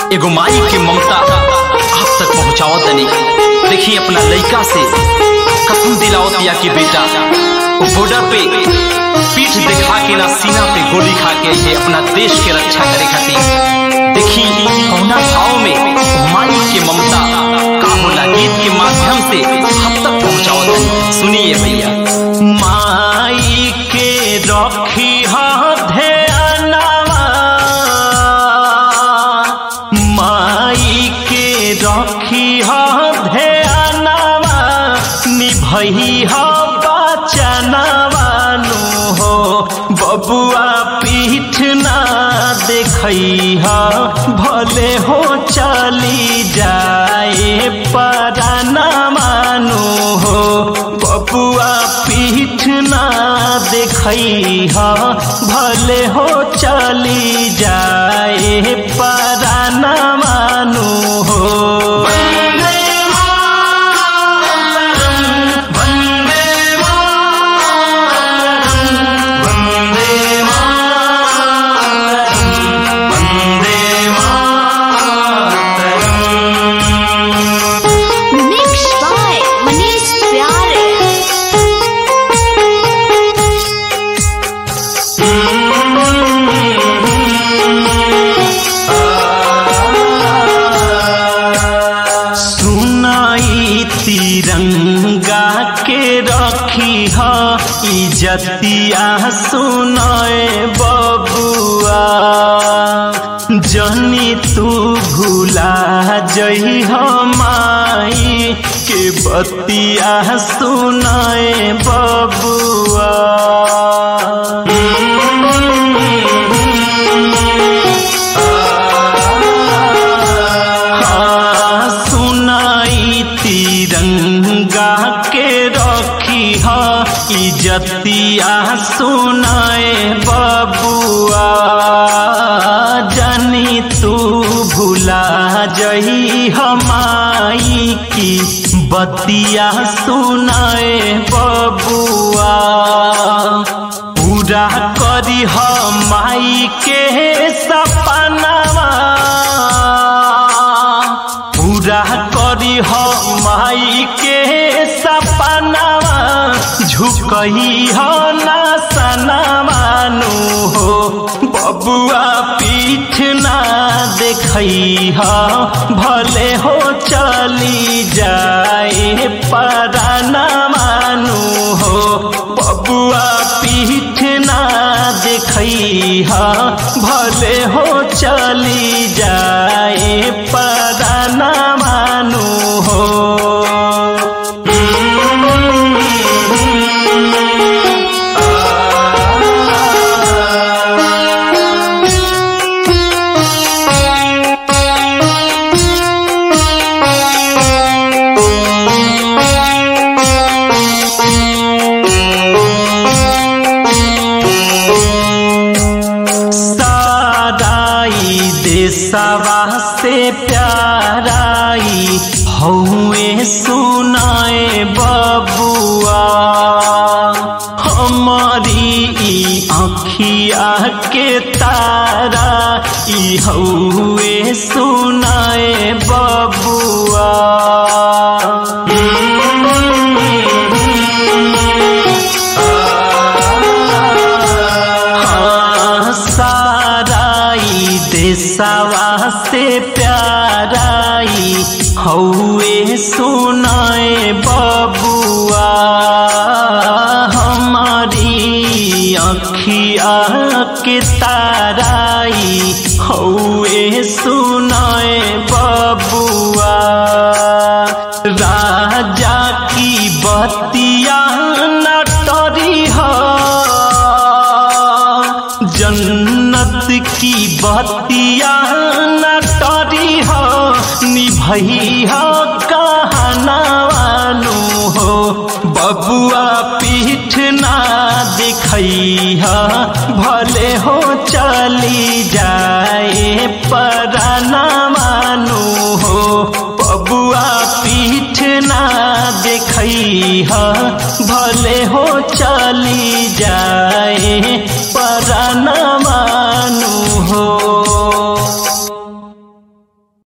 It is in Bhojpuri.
एगो माई के ममता आप तक पहुँचाओ तनी देखिए अपना लड़का से कसम दिलाओ दिया कि बेटा वो बॉर्डर पे पीठ दिखा के ना सीना पे गोली खा के ये अपना देश के रक्षा करे खातिर देखी कौना भाव में माई के ममता का होला गीत के माध्यम से हम तक पहुँचाओ तनी सुनिए भैया माई के रखी ध्यानवा माई के रखी ध्यानवा निभई बचनवा नु हो बबुआ पीठ ना देखई भले हो चली जाए पराना मानो हो बबुआ पीठ ना देखई भले हो चली जाए पराना मानो हो वंदे मातरम, वंदे मातरम, वंदे मातरम, वंदे Mataram. Mixed by Manish Pyare. सुनाई तिरंगा के रखी ह इजतिया सुनाए बबुआ जनी तू भूला जई माई के बतिया सुनाए बबुआ हाँ, सुनाई तिरंगा के रखी ह इजतिया सुनाए बबुआ जानी तू भूला जही हमाई की बतिया सुनाए बबुआ पूरा करी माई के सपनावा पूरा करी हो माई के सपनावा झुकई हो ना सनामानु हो बबुआ पीठ ना देखई हो भले हो चली जाए पराना मानु हो बबुआ पीठ ना देखई हो भले हो चली जाए पराना मानु हो साराई देशवा से प्याराई हौए सुनाए बबुआ हमारी ई आँखिया के तारा ई हौए सुनाए बबुआ हाँ, साराई देशवा से प्याराई हौए सुनाए बबुआ हमारी अखिया के ताराई हौए सुनाए बबुआ राजा की बतिया नटरी हो जन्नत की बतिया नटरी हो निभई हो कहनावानु हो बबुआ पीठ ना दिखई हो भले हो चली जाए पराना मानु हो बबुआ पीठ ना देखई ह भले हो चली जा